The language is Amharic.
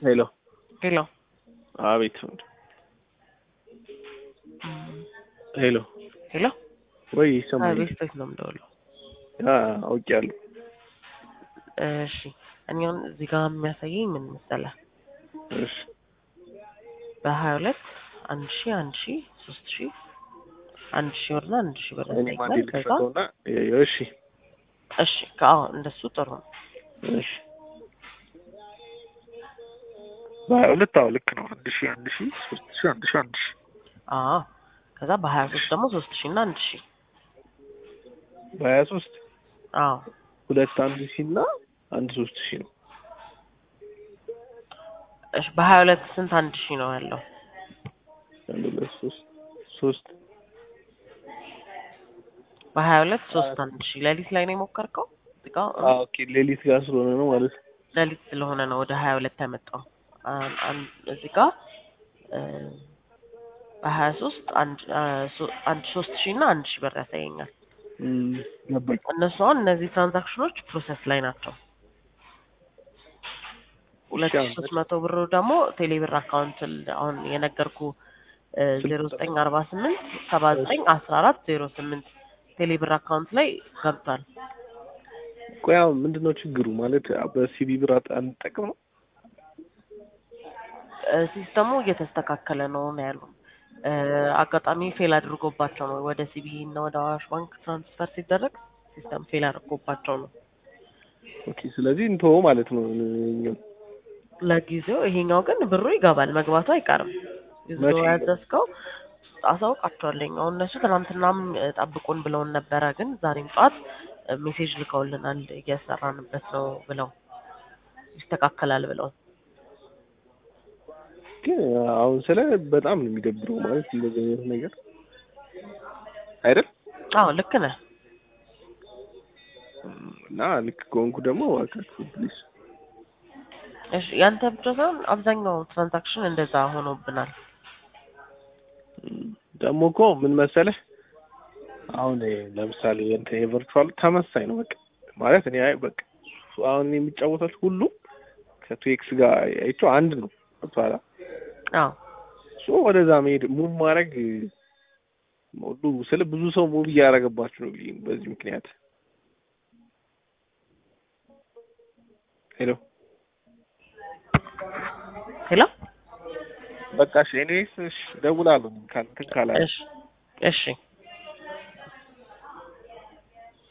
ሄሎ ሄሎ አቤት ሄሎ ሄሎ ወይ ይሰማል ቤት ቤት ነው የምደውለው። አውቄያለሁ እሺ እኔ አሁን እዚህ ጋር የሚያሳየኝ ምን መሰለህ እሺ በሀያ ሁለት አንድ ሺ አንድ ሺ ሶስት ሺ አንድ ሺ ብርና አንድ ሺ ብር እኔ ማንዴ ያሳየኛል። ከዛ ልክፈተውና እሺ እሺ ከአሁ እንደሱ ጥሩ ነው። እሺ በሀያ ሁለት አዎ ልክ ነው አንድ ሺ አንድ ሺ ሶስት ሺ አንድ ሺ አንድ ሺ አዎ ከዛ በሀያ ሶስት ደግሞ ሶስት ሺ እና አንድ ሺ በሀያ ሶስት አዎ ሁለት አንድ ሺ እና አንድ ሶስት ሺ ነው እሺ በሀያ ሁለት ስንት አንድ ሺ ነው ያለው? አንድ ሁለት ሶስት ሶስት በሀያ ሁለት ሶስት አንድ ሺ ሌሊት ላይ ነው የሞከርከው? እዚህ ጋር አዎ ኦኬ ሌሊት ጋር ስለሆነ ነው ማለት ነው ሌሊት ስለሆነ ነው ወደ ሀያ ሁለት ያመጣው። አን- አን- እዚህ ጋር እ በሀያ ሶስት አንድ አ፣ ሶ- አንድ ሶስት ሺ እና አንድ ሺ ብር ያሳየኛል። እም፣ ገባኝ እነሱ አሁን እነዚህ ትራንዛክሽኖች ፕሮሰስ ላይ ናቸው። ሁለት ሺ ሶስት መቶ ብሩ ደግሞ ቴሌብር አካውንት ል- አሁን የነገርኩ ዜሮ ዘጠኝ አርባ ስምንት ሰባ ዘጠኝ አስራ አራት ዜሮ ስምንት ቴሌብር አካውንት ላይ ገብቷል። ቆይ አሁን ምንድን ነው ችግሩ ማለት በሲቢ ብር አት- አንጠቅም ነው እ፣ ሲስተሙ እየተስተካከለ ነው ነው ያሉ። እ፣ አጋጣሚ ፌል አድርጎባቸው ነው ወደ ሲቢ እና ወደ አዋሽ ባንክ ትራንስፈር ሲደረግ ሲስተም ፌል አድርጎባቸው ነው። ኦኬ ስለዚህ እንተወው ማለት ነው እኛው ለጊዜው ይሄኛው ግን ብሩ ይገባል፣ መግባቱ አይቀርም። ይዞ መቼ ይገባል? ያዘዝከው አሳውቃቸዋለኝ። አሁን እነሱ ትናንትናም እ፣ ጠብቁን ብለውን ነበረ፣ ግን ዛሬም ጠዋት እ፣ ሜሴጅ ልከውልናል እየሰራንበት ነው ብለው ይስተካከላል ብለው። ግን አሁን ስለ በጣም ነው የሚደብረው ማለት እንደዚህ አይነት ነገር አይደል አዎ ልክ ነህ። እና ልክ ከሆንኩ ደግሞ እባካችሁ ፕሊዝ እሺ ያንተ ብቻ ሳይሆን አብዛኛው ትራንዛክሽን እንደዛ ሆኖብናል። ደግሞ እኮ ምን መሰለህ አሁን ለምሳሌ እንትን የቨርቹዋል ተመሳኝ ነው በቃ ማለት እኔ አይ በቃ አሁን የሚጫወታል ሁሉ ከቱኤክስ ጋር አይቼው አንድ ነው ገብቶሃል አዎ ሶ ወደዛ መሄድ ሙቭ ማድረግ ሁሉ ስለ ብዙ ሰው ሙቭ እያደረገባችሁ ነው ብዬ በዚህ ምክንያት ሄሎ ሄሎ በቃ እሺ ኤኒዌይስ እሺ እደውላለሁ ካል እንትን ካላለ እሺ እሺ